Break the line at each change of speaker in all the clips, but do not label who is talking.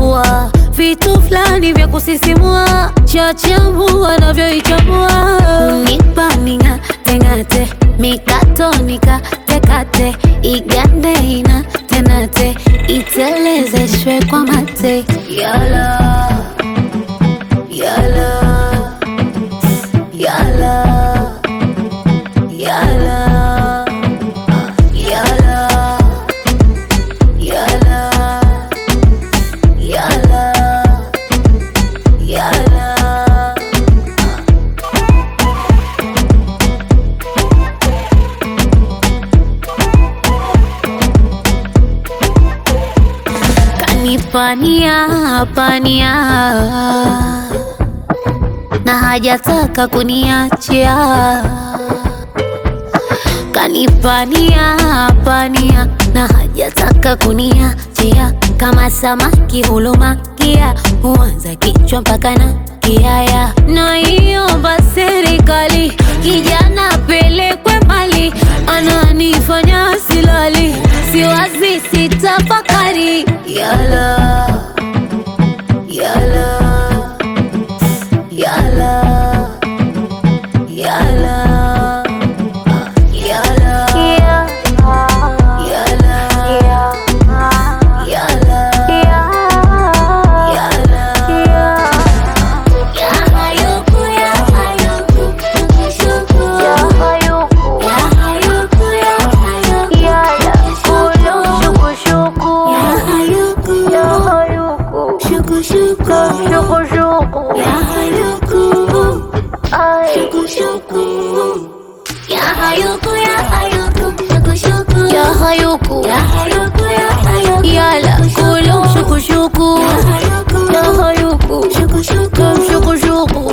chambua vitu fulani vya kusisimua, chachamu wanavyoichambua, unipa ning'ateng'ate, mikato nikatekate, igande ina tenate, itelezeshwe kwa mate, yala yala yala yala yala yala yala yala kanipania pania na hajataka kuniachia kanipania pania na hajataka kuniachia kama samaki hulumakia huanza kichwa mpaka na kiaya naiomba serikali kijana pelekwe mbali ananifanya silali siwazi sitafakari yala yala yala yala yala yala yala Yala kulu shuku shuku Ya hayuku shuku shuku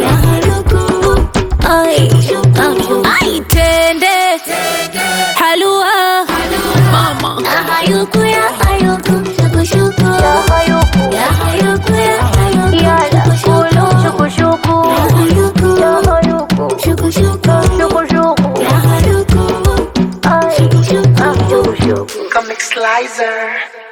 Ay Ay tende Halua Mama
Hayuku ya hayuku, shuku shuku. Ya hayuku ya hayuku,
Yala kulu shuku shuku
Ya hayuku,
Shuku shuku
shuku shuku.
Ya hayuku Ay
Shuku shuku.
Shuku shuku
Comic Slicer.